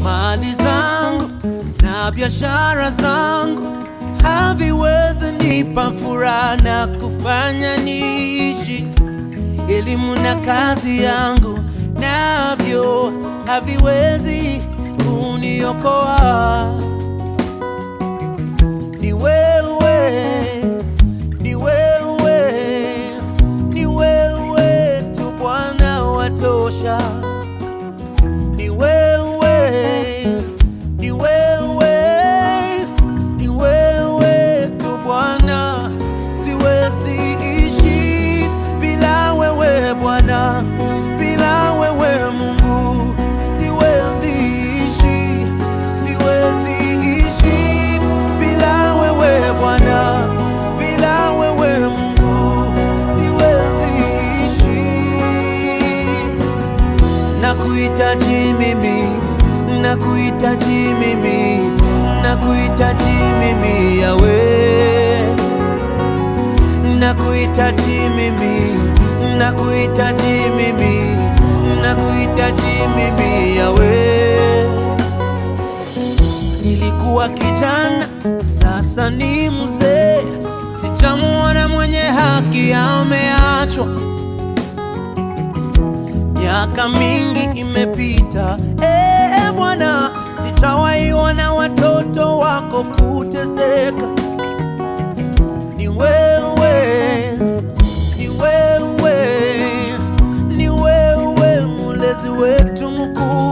mali zangu na biashara zangu haviwezi nipa furaha na kufanya niishi. Elimu na kazi yangu navyo haviwezi kuniokoa. Ni wewe, ni wewe, ni wewe tu Bwana watosha. Ni wewe, ni wewe, ni wewe tu Bwana, siwezi ishi bila wewe Bwana, bila wewe Mungu, siwezi ishi, siwezi ishi bila wewe Bwana, bila wewe Mungu, siwezi ishi nakuhitaji mimi, nakuhitaji mimi, nakuhitaji mimi Yawe, nakuhitaji mimi, nakuhitaji mimi, nakuhitaji mimi Yawe. Nilikuwa kijana, sasa ni mzee, sijamuona mwenye haki ameachwa miaka mingi imepita, ee Bwana, sitawaiona watoto wako kuteseka. Ni wewe, ni wewe, ni wewe mulezi wetu mkuu